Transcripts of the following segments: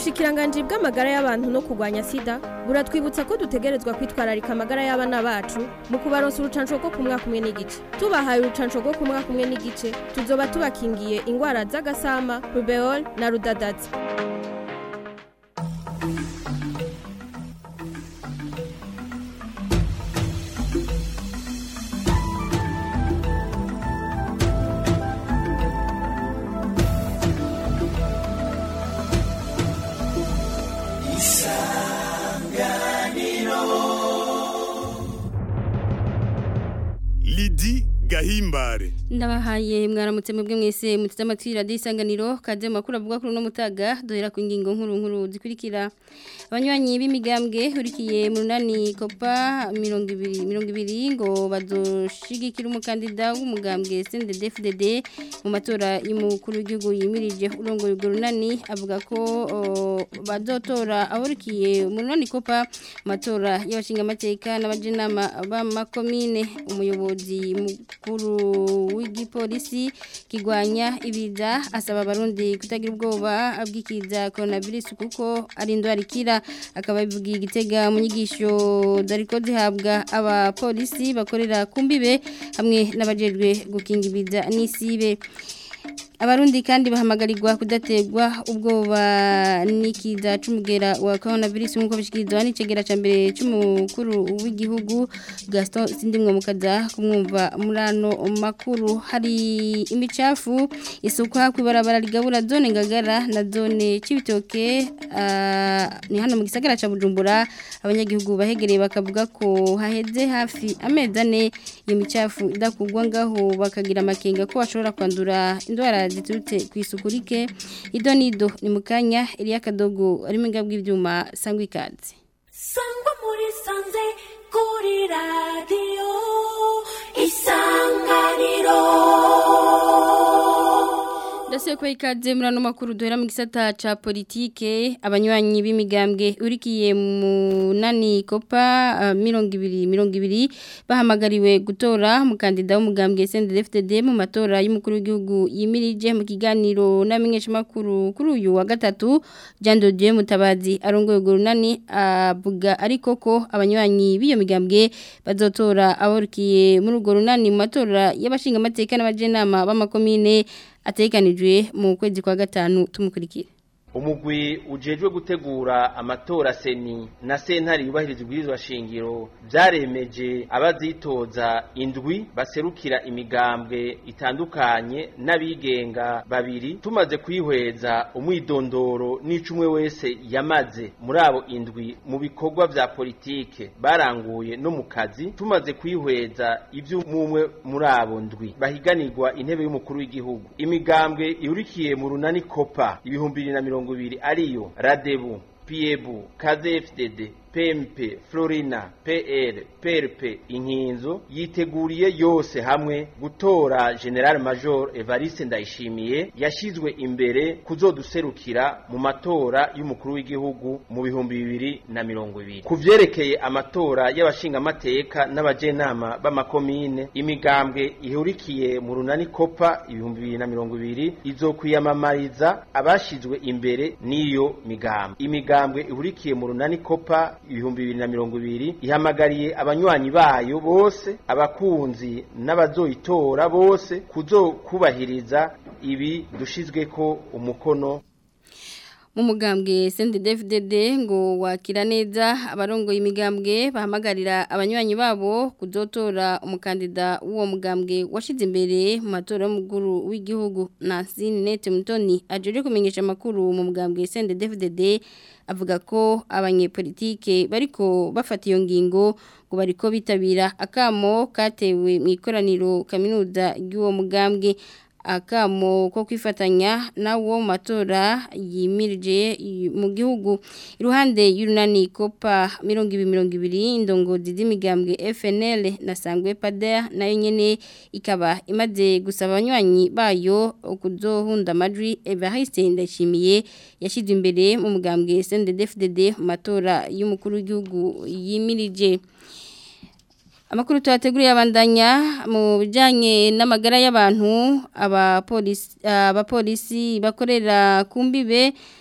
ubushikiranganji bw'amagara y'abantu no kurwanya sida buratwibutsa ko dutegerezwa kwitwararika amagara y'abana bacu mu kubaronsa urucanco rwo ku mwaka umwe n'igice tubahaye urucanco rwo ku mwaka umwe n'igice tuzoba tubakingiye ingwara z'agasama rubeol na rudadazi Lidi Gahimbare ndabahaye mwaramutse mwebwe mwese muteze amatwi radiyo isanganiro kaze makuru avuga kuri uno mutaga duhera ku ngingo nkuru nkuru zikurikira abanywanyi b'imigambwe urikiye mu runani kopa mirongo ibiri mirongo ibiri ngo bazoshigikira umukandida w'umugambwe CNDD-FDD mu matora y'umukuru w'igihugu yimirije urongoye urwo runani avuga ko o, bazotora aburikiye mu runani kopa mu matora y'abashingamateka n'abajenama b'amakomine umuyobozi mukuru w'igipolisi kigwanya ibiza asaba abarundi kutagira ubwoba bw'ikiza coronavirus kuko ari indwara ikira akaba bivugiye igitega mu nyigisho zariko zihabwa abapolisi bakorera ku mbibe hamwe n'abajejwe gukinga ibiza n'isibe Abarundi kandi bahamagarirwa kudategwa ubwoba n'ikiza c'umugera wa coronavirus nkuko bishikirizwa n'icegera ca mbere c'umukuru w'igihugu Gaston Sindimwe mukaza kumwumva murano makuru hari imicafu isukwa kwibarabara ligabura zone ngagara na zone cibitoke uh, ni hano mu gisagara ca Bujumbura abanyagihugu bahegereye bakavuga ko haheze hafi amezi ane iyo micafu idakugwa ngaho bakagira amakenga ko bashobora kwandura indwara ziturutse ku isuku rike ido nido ni mu kanya iriya kadogo arimo ingabwa ibyuma sangwa ikaze sangwa muri sanze kuri radiyo isanganiro Ndase kwa ikaze murano makuru duhera mu gisata ca politike abanywanyi b'imigambwe urikiye mu nani kopa uh, mirongo ibiri mirongo ibiri bahamagariwe gutora umukandida w'umugambwe CNDD-FDD mu matora y'umukuru w'igihugu yimirije mu kiganiro n'amenyesha makuru kuri uyu wa gatatu Jean de Dieu Mutabazi arongoye urwo runani avuga uh, ariko ko abanywanyi b'iyo migambwe bazotora aburikiye muri urwo runani mu matora y'abashinga amateka n'abajenama b'amakomine atekanijwe mu kwezi kwa gatanu tumukurikira umugwi ujejwe gutegura amatora seni na sentare yubahiriza ibwirizwa shingiro byaremeje abazitoza indwi baserukira imigambwe itandukanye n'abigenga babiri tumaze kwihweza umwidondoro n'icumwe wese yamaze muri abo indwi mu bikorwa vya politike baranguye no mu kazi tumaze kwihweza ivy'umwe muri abo ndwi bahiganirwa intebe y'umukuru w'igihugu imigambwe ihurikiye mu runani kopa ibihumbi bibiri na mirongo ibiri ariyo radebu piebu kdfdd pmp florina pl prp inkinzo yiteguriye yose hamwe gutora general major evariste ndayishimiye yashizwe imbere kuzoduserukira mu matora y'umukuru w'igihugu mu bihumbi bibiri na mirongo ibiri ku vyerekeye amatora y'abashingamateka n'abajenama b'amakomine imigambwe ihurikiye mu runani kopa ibihumbi bibiri na mirongo ibiri izokwiyamamariza abashizwe imbere n'iyo migambwe imigambwe ihurikiye mu runani kopa ibihumbi bibiri na mirongo ibiri ihamagariye abanywanyi bayo bose abakunzi n'abazoyitora bose kuzokubahiriza ibi dushizweko umukono mu mugambwe CNDD-FDD ngo wakira neza abarongoye imigambwe bahamagarira abanywanyi babo kuzotora umukandida w'uwo mugambwe washize imbere mu matora y'umukuru w'igihugu Nancine Nete Mutoni ajeje kumenyesha amakuru mu mugambwe CNDD-FDD avuga ko abanyepolitike bariko bafata iyo ngingo ngo bariko bitabira akamo katewe mu ikoraniro kaminuza ry'uwo mugambwe akamo ko kwifatanya nawo matora yimirije mu gihugu iruhande y'urunani kopa 2020 indongozi z'imigambwe FNL na Sangwe Pader nayo nyene ikaba imaze gusaba abanywanyi bayo kuzohunda amajwi Evariste Ndashimiye yashize imbere mu mugambwe SNDD-FDD matora y'umukuru w'igihugu yimirije Amakuru tuhateguriye abandanya mu bijanye n'amagara y'abantu abapolisi abapolisi bakorera kumbibe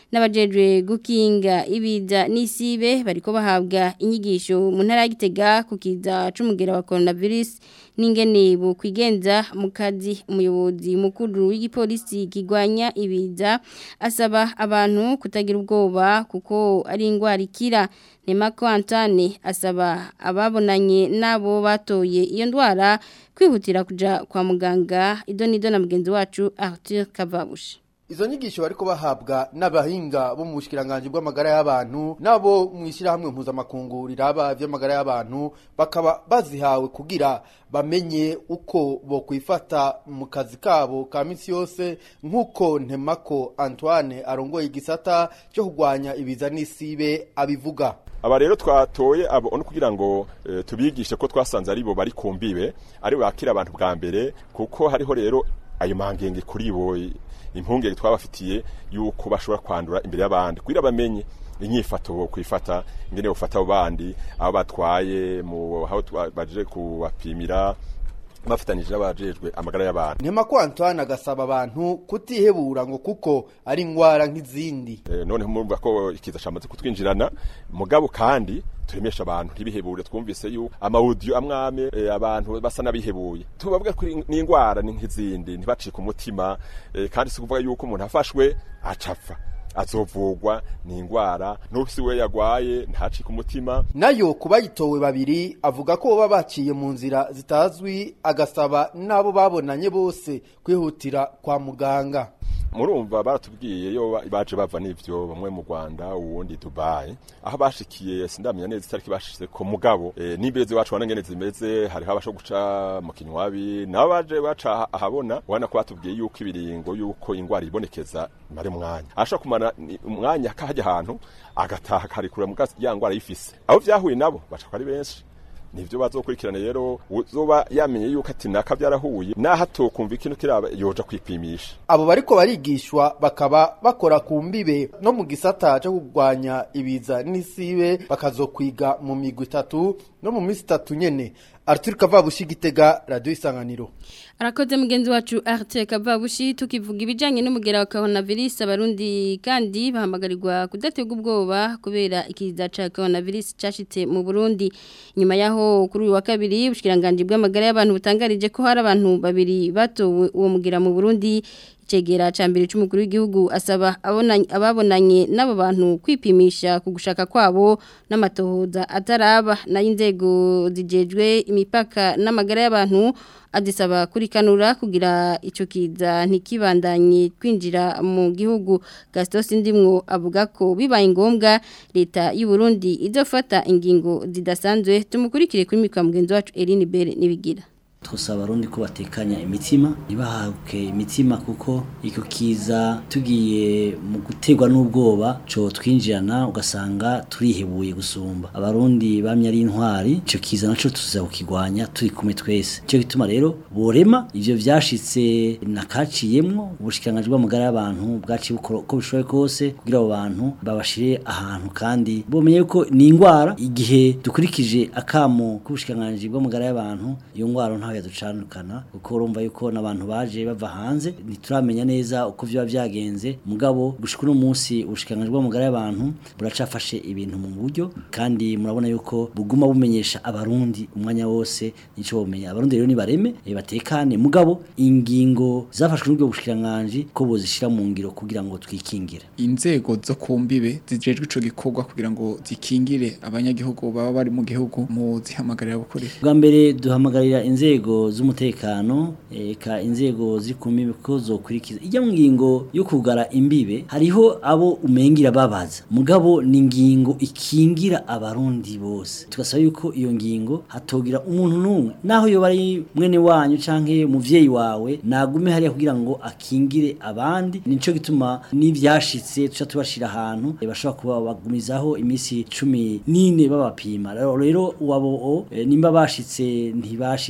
n'abajejwe gukinga ibiza n'isibe bariko bahabwa inyigisho mu ntara ya Gitega ku kiza c'umugera wa coronavirus n'ingene bo kwigenza mu kazi umuyobozi mukuru w'igipolisi kigwanya ibiza asaba abantu kutagira ubwoba kuko ari ingwara ikira Nemako Antane asaba ababonanye nabo batoye iyo ndwara kwihutira kuja kwa muganga idonido na mugenzi wacu Arthur Kavabushi Izo nyigisho bariko bahabwa n'abahinga bo mu bushikiranganje bw'amagara y'abantu nabo mwishira hamwe mpuzamakungu riraba vy'amagara y'abantu bakaba bazihawe kugira bamenye uko bo kwifata mu kazi kabo ka misi yose nk'uko Ntemako Antoine arongoye igisata cyo kugwanya ibiza n'isibe abivuga aba rero twatoye abo no kugira ngo e, tubigishe ko twasanze ari bo bari kumbibe ari bakira abantu bwa mbere kuko hariho rero ayo mangenge kuri bo impungenge twabafitiye yuko bashobora kwandura imbere y'abandi kugira bamenye inyifato bo kwifata ingene bufata abo bandi abo batwaye mu aho baje kubapimira bafatanyije n'abajejwe amagara y'abantu Ntemako Antoine agasaba abantu kutihebura ngo kuko ari ingwara nk'izindi e, none murumva ko ikiza cyamaze kutwinjirana mugabo kandi turemesha abantu ntibihebure twumvise yuko amaudio amwame e, abantu basa nabihebuye tubavuga ko ni ingwara ni nk'izindi ntibacike umutima e, kandi si kuvuga yuko umuntu afashwe acapfa azovugwa ni ingwara n'ufisi we yagwaye ntacike umutima nayo kuba yitowe babiri avuga ko baba baciye mu nzira zitazwi agasaba n'abo babonanye bose kwihutira kwa muganga murumva baratubwiye yo baje bava n'ivyo bamwe mu Rwanda uwundi Dubai aho bashikiye sindamenya neza itariki bashitse ko mugabo e, n'imbeze wacu wana ngene zimeze hariho abasho guca mu kinywabi nabo baje baca ahabona wana ko batubwiye yuko ibiringo yuko ingwara ibonekeza mare mwanya ashaka kumara umwanya kahajya ahantu agataha karikura mu ya ngwara yifise aho vyahuye nabo baca ari benshi nivyo bazokurikirana rero uzoba yamenye yuko ati naka byarahuye naho atokumva ikintu kiraba yoja kwipimisha abo bariko barigishwa bakaba bakora ku mbibe no mu gisata cyo kugwanya ibiza n'isibe bakazokwiga mu migwi itatu no mu minsi itatu nyene Arthur Kavabushi Gitega Radio Isanganiro Arakoze mugenzi wacu Arthur Kavabushi tukivuga ibijanye n'umugera wa coronavirus abarundi kandi bahamagarirwa kudatega ubwoba kubera ikiza ca coronavirus cashitse mu Burundi nyuma yaho kuri uyu wa kabiri ubushikiranganje bw'amagara y'abantu butangarije ko hari abantu babiri batowe uwo mugera mu Burundi Chegera chambere c'umukuru w'igihugu asaba ababonanye n'abo bantu kwipimisha ku gushaka kwabo n'amatohoza ataraba nayo inzego zijejwe imipaka n'amagara y'abantu adisaba kurikanura kugira ico kiza ntikibandanye kwinjira mu gihugu Gastos Ndimwo avuga ko bibaye ngombwa leta y'u Burundi izofata ingingo zidasanzwe tumukurikire kuri mikwa mugenzi wacu Eline Bere nibigira twasaba abarundi ko batekanya imitima ntibahabuke imitima kuko icyo kiza tugiye mu guterwa n'ubwoba cyo twinjirana ugasanga turihebuye gusumba abarundi bamye ari intwari icyo kiza nacyo tuza kukigwanya turi kumwe twese icyo gituma rero borema ibyo byashitse nakaciyemwo ubushikiranganje bw'amagara y'abantu bwaciye uko bishoboye kose kugira abo bantu babashire ahantu kandi bomenye ko ni indwara igihe dukurikije akamo k'ubushikiranganje bw'amagara y'abantu iyo ndwara ntaho yaducanukana kuko urumva yuko n'abantu baje bava hanze ntituramenya neza uko byaba byagenze mugabo gushika uno munsi ubushikiranganje bw'amagara y'abantu buracafashe ibintu mu buryo kandi murabona yuko buguma bumenyesha abarundi umwanya wose nico bomenya abarundi rero nibareme batekane mugabo ingingo zafashwe n'ubwo bushikiranganje ko bozishira mu ngiro kugira ngo twikingire inzego zo kumbibe zijejwe ico gikorwa kugira ngo zikingire abanyagihugu baba bari mu gihugu mu zihamagarira gukora bwa mbere duhamagarira inzego z'umutekano eka inzego ziri ku mbibe ko zokurikiza ijya mu ngingo yo kugara imbibe hariho abo umengira babaza mugabo ni ingingo ikingira abarundi bose tugasaba yuko iyo ngingo hatogira umuntu n'umwe naho yo bari mwene wanyu canke umuvyeyi wawe nagume hariya kugira ngo akingire abandi nico gituma n'ivyashitse tuca tubashira ahantu bashobora kuba bagumizaho imisi cumi n'ine babapima rero uwabo e, nimba bashitse ntibashikira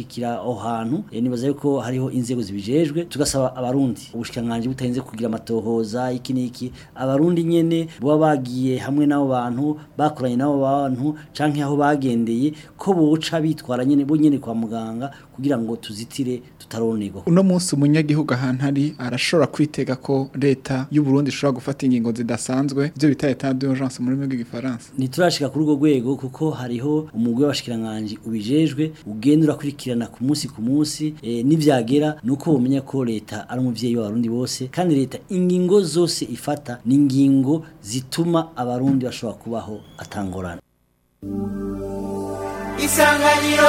aho hantu eh, nibaza yuko hariho inzego zibijejwe tugasaba abarundi ubushikanganje butarinze kugira amatohoza iki niki abarundi nyene baba bagiye hamwe n'abo bantu bakoranye n'abo bantu canke aho bagendeye ko boca bitwara nyene bo nyene kwa muganga kugira ngo tuzitire tutaronerwa uno munsi umunyagihugu ahantu ari arashobora kwitega ko leta y'u Burundi ishobora gufata ingingo zidasanzwe ivyo bita etat d'urgence mu rurimi rw'igifaransa ntiturashika kuri urwo rwego kuko hariho umugwi w'abashikiranganje ubijejwe ugenda urakurikirana ku munsi ku munsi e, nivyagera nuko bomenya ko leta ari umuvyeyi w'abarundi bose kandi leta ingingo zose ifata ni ingingo zituma abarundi bashobora kubaho atangorana isanganiro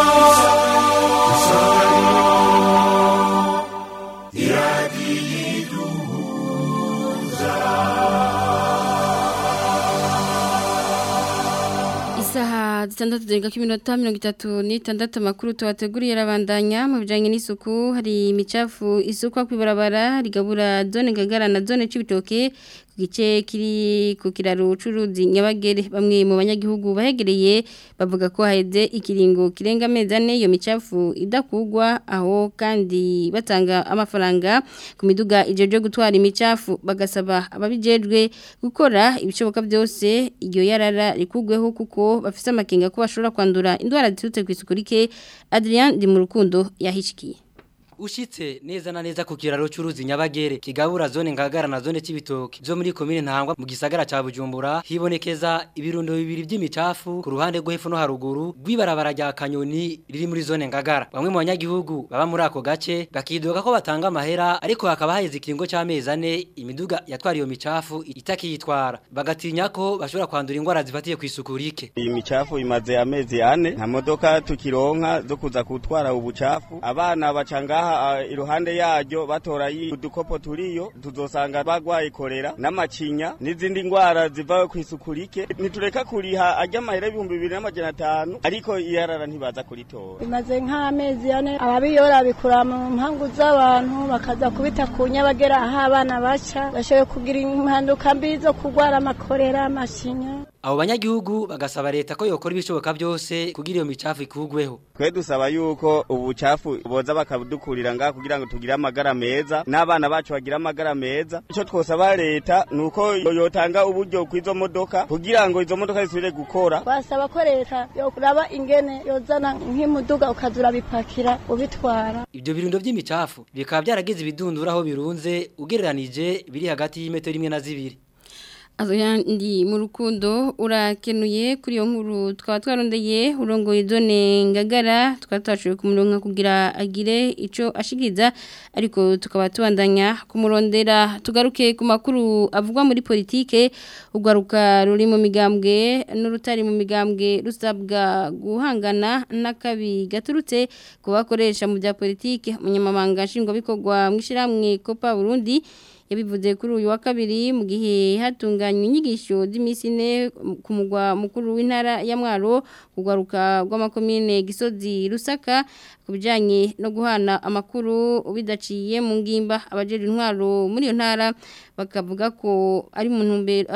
Isaha zitandatu zirenga ko iminota mirongo itatu n'itandatu amakuru tubateguriye arabandanya mu bijyanye n'isuku hari imicafu isukwa ku ibarabara rigabura zone ngagara na zone c'ibitoke ku gice kiri ku kiraro c'uruzi nyabagere bamwe mu banyagihugu bahegereye bavuga ko haheze ikiringo kirenga amezi ane iyo micafu idakugwa aho kandi batanga amafaranga ku miduga ijeje gutwara imicafu bagasaba ababijejwe gukora ibishoboka byose iyo yarara rikugweho kuko bafise amakenga ko bashobora kwandura indwara ziturutse ku isuku rike Adrien di mu rukundo yahishikiye Ushitse neza na neza ku kiraro cy'uruzi Nyabagere kigabura zone ngagara na zone c'ibitoki zo muri commune Ntangwa mu gisagara ca Bujumbura hibonekeza ibirundo bibiri by'imicafu ku ruhande rwo hepfo no haruguru rwibarabara rya Kanyoni riri muri zone ngagara bamwe mu banyagihugu baba muri ako gace bakidoga ko batanga amahera ariko hakaba haheze ikiringo c'amezi ane imiduga yatwara iyo micafu itakiyitwara bagatinya ko bashobora kwandura indwara zifatiye ku isuku rike iyi micafu imaze amezi ane nta modoka tukironka zo kuza gutwara ubucafu abana bacanga ngaha uh, iruhande yaryo batora udukopo turiyo tuzosanga bagwaye korera n'amacinya n'izindi ngwara ziva ku isuku rike ntitureka kuriha ajya amahera ibihumbi bibiri n'amajana atanu ariko iyarara ntibaza kuritora bimaze nk'amezi ane ababiyora bikura mu mpangu z'abantu bakaza kubita ku nyabagera aho abana baca bashoboye kugira impanuka mbi zo kurwara amakorera amacinya abo banyagihugu bagasaba leta ko yokora ibishoboka byose kugira iyo micafu ikugweho twe dusaba yuko ubucafu boza bakabudukurira ngaha kugira ngo tugire amagara meza n'abana bacu bagire amagara meza icyo twosaba leta ni uko yotanga uburyo kw'izo modoka kugira ngo izo modoka zisubire gukora twasaba ko leta yokuraba ingene yozana nk'imuduga ukazura bipakira ubitwara ibyo birundo by'imicafu bikaba byaragize ibidundura aho birunze ugereranije biri hagati y'imetero imwe na zibiri Azo yandi mu rukundo urakenuye kuri iyo nkuru twaba twarondeye urongoye zone ngagara tukaba twashoboye kumuronka kugira agire ico ashikiza ariko tukaba tubandanya kumurondera tugaruke ku makuru avugwa muri politike ugwaruka ruri mu migambwe n'urutari mu migambwe rusabwa guhangana n'akabi gaturutse ku bakoresha mu bya politike umunyamabanga nshingwabikorwa mu ishyirahamwe Copa Burundi yabivuze kuri uyu wa kabiri mu gihe hatunganywa inyigisho z'iminsi ine ku mugwa mukuru w'intara ya Mwaro kugwaruka rw'amakomine Gisozi Rusaka ku bijyanye no guhana amakuru bidaciye mu ngimba abajejwe intwaro muri iyo ntara bakavuga ko ari mu ntumbero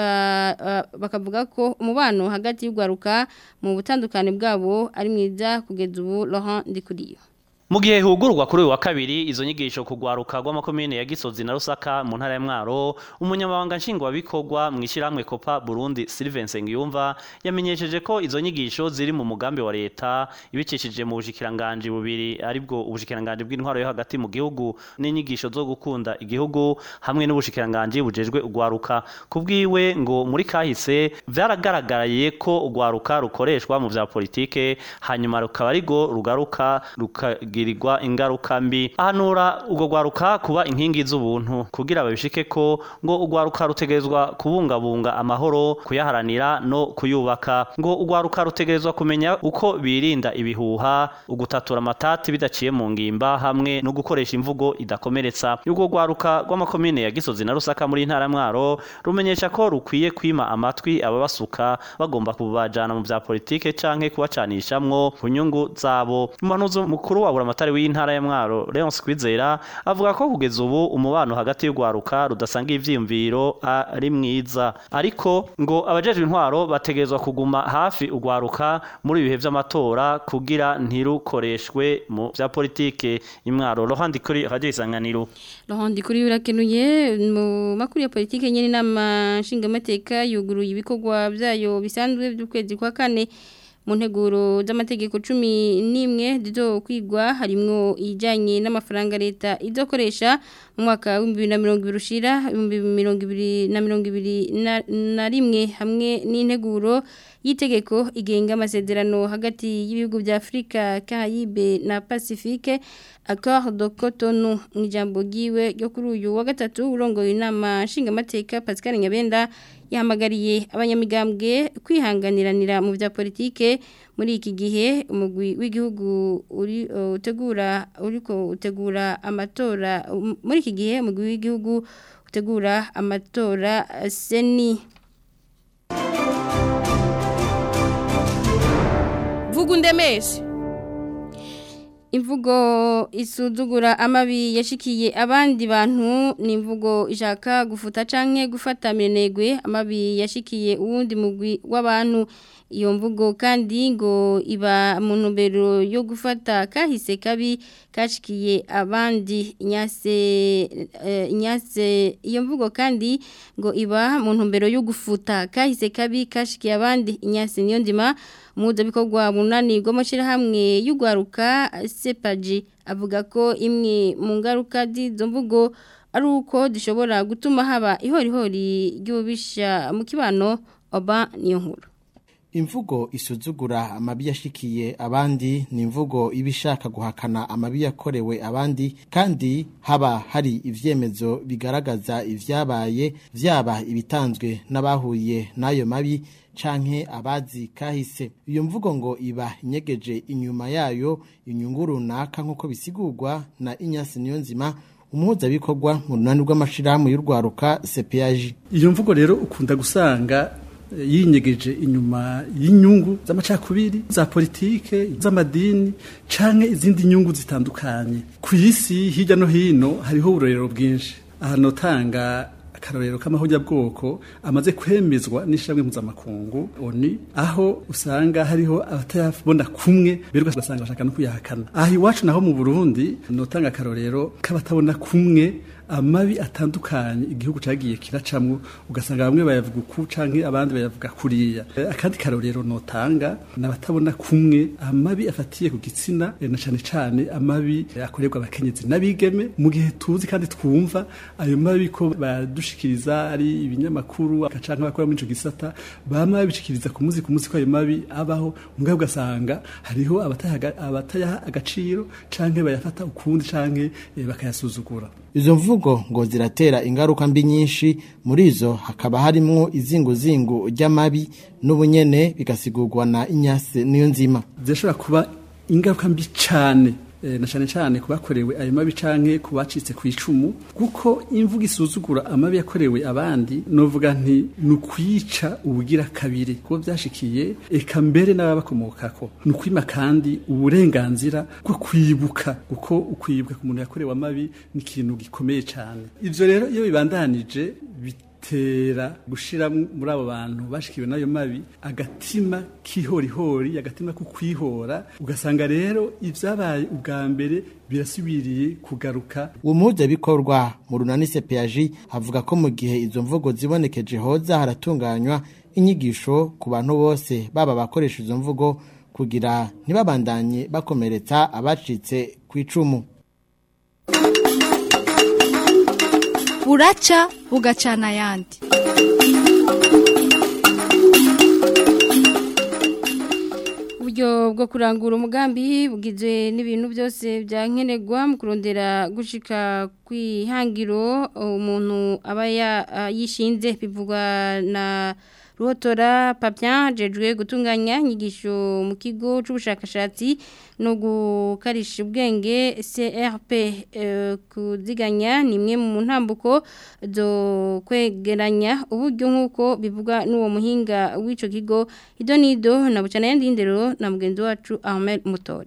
bakavuga ko umubano hagati y'ugwaruka mu butandukane bwabo ari mwiza kugeza ubu Laurent Ndikuriyo mu gihe hugurwa kuri uyu wa kabiri izo nyigisho kugwaruka rw'amakomine ya Gisozi na Rusaka mu ntara ya Mwaro umunyamabanga nshingwabikorwa mu ishyirahamwe Copa Burundi Sylvain Sengiyumva yamenyesheje ko izo nyigisho ziri mu mugambi wa leta ibicishije mu bushikiranganje bubiri aribwo ubushikiranganje bw'intwaro yo hagati mu gihugu n'inyigisho zo gukunda igihugu hamwe n'ubushikiranganje bujejwe ugwaruka kubwiwe ngo muri kahise vyaragaragaraye ko ugwaruka rukoreshwa mu vya politike hanyuma rukaba arigo rugaruka rukagira kugirirwa ingaruka mbi ahanura ubwo gwaruka kuba inkingi z'ubuntu kugira babishike ko ngo ugwaruka rutegerezwa kubungabunga amahoro kuyaharanira no kuyubaka ngo ugwaruka rutegerezwa kumenya uko birinda ibihuha ugutatura amatati bidaciye mu ngimba hamwe no gukoresha imvugo idakomeretsa ubwo gwaruka rw'amakomine ya Gisozi na Rusaka muri ntara Mwaro rumenyesha ko rukwiye kwima amatwi ababasuka bagomba kubajana mu vya politike canke kubacanishamwo ku nyungu zabo umuhanuzi mukuru wa buramatari w'intara ya Mwaro Leonce Kwizera avuga ko kugeza ubu umubano hagati y'ugwaruka rudasanga ivyiyumviro ari mwiza ariko ngo abajejwe intwaro bategezwa kuguma hafi ugwaruka muri ibihe vy'amatora kugira ntirukoreshwe mu vya politike imwaro Rohandi kuri radio isanganiro Rohandi kuri urakenuye mu makuru ya politike nyene nama nshingamateka yuguruye ibikorwa byayo bisanzwe by'ukwezi kwa kane mu nteguro z'amategeko cumi n'imwe zizo kwigwa harimwo ijyanye n'amafaranga leta izokoresha mu mwaka w'ibihumbi bibiri na mirongo ibiri ushira ibihumbi mirongo ibiri na mirongo ibiri na rimwe hamwe n'integuro y'itegeko igenga amasezerano hagati y'ibihugu bya afurika kayibe na pacifique accord de cotonou mu ijambo ryiwe ryo kuri uyu wa gatatu urongoye inama nshingamateka pascal nyabenda yahamagariye abanyamigambwe kwihanganiranira mu bya politike muri iki gihe umugwi w'igihugu uri utegura uriko utegura amatora muri iki gihe umugwi w'igihugu utegura amatora seni vuga undemeshe imvugo isuzugura amabi yashikiye abandi bantu ni imvugo ishaka gufuta canke gufata minegwe amabi yashikiye uwundi mugwi w'abantu iyo mvugo kandi ngo iba mu ntumbero yo gufata kahise kabi kashikiye abandi inyase inyase iyo mvugo kandi ngo iba mu ntumbero yo gufuta kahise kabi kashikiye abandi inyase niyo ndima umuhuza bikorwa munani rw'amashyirahamwe y'ugwaruka sepaji avuga ko imwe mu ngaruka z'izo mvugo ari uko zishobora gutuma haba ihorihori ry'ububisha mu kibano oba niyo nkuru imvugo isuzugura amabi yashikiye abandi ni imvugo iba ishaka guhakana amabi yakorewe abandi kandi haba hari ivyemezo bigaragaza ivyabaye vyaba ibitanzwe n'abahuye n'ayo mabi canke abazi kahise iyo mvugo ngo iba inyegeje inyuma yayo inyungu runaka nk'uko bisigurwa na inyasi niyo nzima umuhuzabikorwa mu runani rw'amashirahamwe y'urwaruka CPAG iyo mvugo rero ukunda gusanga yinyegeje inyuma y'inyungu z'amacakubiri za politike z'amadini canke izindi nyungu zitandukanye ku isi hirya no hino hariho uburorero bwinshi aha notanga akarorero k'amahujyabwoko amaze kwemezwa n'ishyirahamwe mpuzamakungu oni aho usanga hariho abatayabona kumwe berwa ugasanga bashaka no kuyahakana aha iwacu naho mu burundi notanga akarorero k'abatabona kumwe amabi atandukanye igihugu cagiye kiracamwo ugasanga bamwe bayavuga uku canke abandi bayavuga kuriya akandi karorero notanga nabatabona kumwe amabi afatiye ku gitsina na cane cane amabi akorerwa abakenyezi n'abigeme mu gihe tuzi kandi twumva ayo mabi ko badushikiriza ari ibinyamakuru canke bakora muri ico gisata bama babishikiriza ku muzi ku muzi ko ayo mabi abaho mugabo ugasanga hariho abatayaha agaciro canke bayafata ukundi canke bakayasuzugura izo mvugo ngo ziratera ingaruka mbi nyinshi muri izo hakaba harimwo izinguzingu ry'amabi n'ubunyene bigasigurwa na inyase niyo nzima zishobora kuba ingaruka mbi cyane na cyane cyane kubakorewe ayo mabi canke kubacitse ku icumu kuko imvuga isuzugura amabi yakorewe abandi novuga nti nukwica ubugira kabiri kuko byashikiye eka mbere n'ababakomokako nukwima kandi uburenganzira bwo kwibuka kuko ukwibuka ku muntu yakorewe amabi ni ikintu gikomeye cyane ivyo rero iyo bibandanije bitera gushira muri abo bantu bashikiwe nayo mabi agatima kihorihori agatima ko kwihora ugasanga rero ivyabaye ubwa mbere birasubiriye kugaruka uwo muhuzabikorwa mu runani CPAG avuga ko mu gihe izo mvugo zibonekeje hoza haratunganywa inyigisho ku bantu bose baba bakoresha izo mvugo kugira ntibabandanye bakomeretsa abacitse ku icumu buraca bugacana ayandi uburyo bwo kurangura umugambi bugizwe n'ibintu byose byankenerwa mu kurondera gushika kwihangiro umuntu aba yishinze bivugwa na ruhotora papya jejwe gutunganya inyigisho mu kigo c'ubushakashatsi no gukarisha ubwenge CRP kuziganya ni imwe mu ntambuko zo kwegeranya uburyo nk'uko bivugwa n'uwo muhinga w'ico kigo idonido na bucana yandi ndero na mugenzi wacu Ahmed Mutore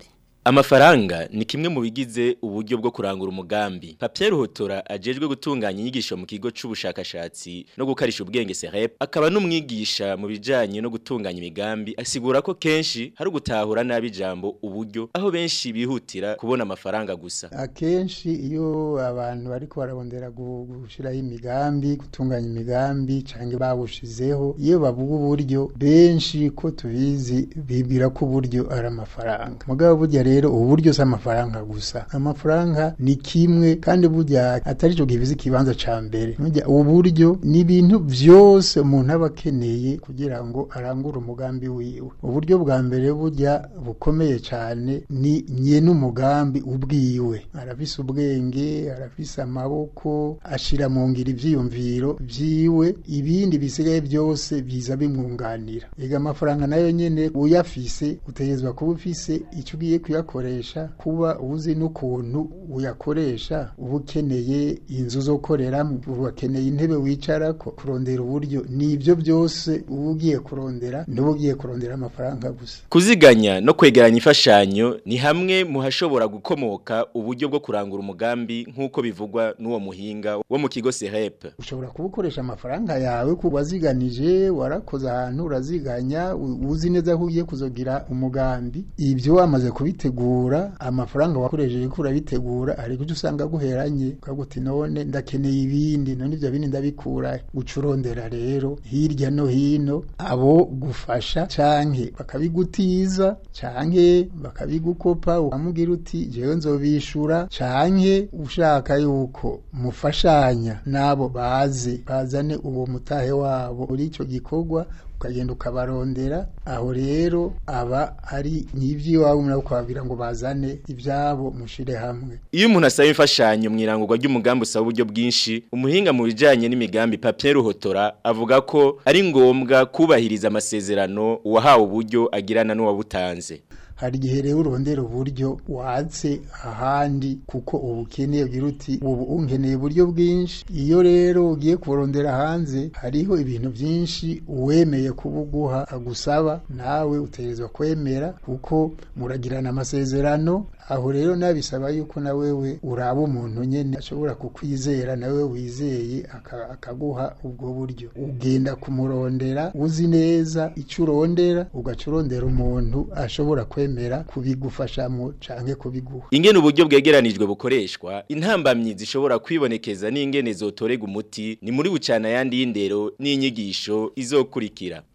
Amafaranga ni kimwe mu bigize uburyo bwo kurangura umugambi. Papier Ruhotora ajejwe gutunganya inyigisho mu kigo c'ubushakashatsi no gukarisha ubwenge CREP akaba n'umwigisha mu bijanye no gutunganya imigambi asigura ko kenshi hari gutahura nabi jambo uburyo aho benshi bihutira kubona amafaranga gusa. akenshi iyo abantu bariko bararondera gu- gushiraho imigambi gutunganya imigambi canke bawushizeho iyo bavuga uburyo benshi ko tubizi bibwira ko uburyo ari amafaranga mugabo burya rero uburyo si amafaranga gusa amafaranga ni kimwe kandi burya atari cyo givize ikibanza ca mbere burya uburyo ni ibintu vyose umuntu aba akeneye kugira ngo arangure umugambi wiwe uburyo bwa mbere burya bukomeye cyane ni nyene umugambi ubwiwe arafise ubwenge arafise amaboko ashira mu ngiro ivyiyumviro vyiwe ibindi bisigaye byose biza bimwunganira ega amafaranga nayo nyene uyafise utegerezwa kuba ufise icyo ugiye kuyakoresha kuba uzi n'ukuntu uyakoresha uba ukeneye inzu zo koreramo uba ukeneye intebe wicarako kurondera uburyo ni ibyo byose uba ugiye kurondera ntuba ugiye kurondera amafaranga gusa Kuziganya no kwegeranya imfashanyo ni hamwe mu hashobora gukomoka uburyo bwo kurangura umugambi nk'uko bivugwa n'uwo muhinga wo mu kigo CREP. ushobora kuba ukoresha amafaranga yawe ku waziganije warakoze ahantu uraziganya u- uzi neza ko ugiye kuzogira umugambi ibyo wamaze kubitegura amafaranga wakoresheje ko urabitegura ariko icyo usanga guheranye ukaguti none ndakeneye ibindi none ibyo bindi ndabikura uca urondera rero hirya no hino abo gufasha canke bakabigutiza canke bakabigukopa ukamubwira uti jewe nzobishura canke ushaka yuko mufashanya nabo baze bazane uwo mutahe wabo muri ico gikorwa ukagenda ukabarondera aho rero aba ari n'ivy'iwabo nabo ukababwira ngo bazane ivyabo mushire hamwe Iyo umuntu asaba imfashanyo mu irangurwa ry'umugambi usaba uburyo bwinshi, umuhinga mu bijanye n'imigambi Papier Ruhotora avuga ko ari ngombwa kubahiriza amasezerano uwahawe uburyo agirana n'uwabutanze. hari igihe rero urondera uburyo watse ahandi kuko ubu ukeneye ugira uti ubu unkeneye uburyo bwinshi iyo rero ugiye kuburondera hanze hariho ibintu byinshi uwemeye kubuguha agusaba nawe utegerezwa kwemera kuko muragirana amasezerano aho rero nabisaba yuko na wewe uraba umuntu nyene ashobora kukwizera nawe wizeye aka- akaguha ubwo buryo ugenda kumurondera uzi neza icyo urondera ugaca urondera umuntu ashobora kwemera kubigufashamo canke kubiguha Ingene uburyo bwegeranijwe bukoreshwa, intambamyi zishobora kwibonekeza n'ingene zotorega umuti ni muri bucana yandi y'indero n'inyigisho izokurikira.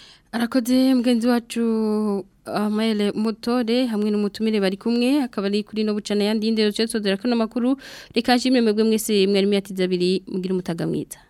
Arakoze mgenzi wacu Amaele Motore hamwe n'umutumire bari kumwe akaba ari kuri no bucana yandi y'indero cyo sodera ko namakuru reka nshimire mwebwe mwese mwari myatiza abiri mugira umutaga mwiza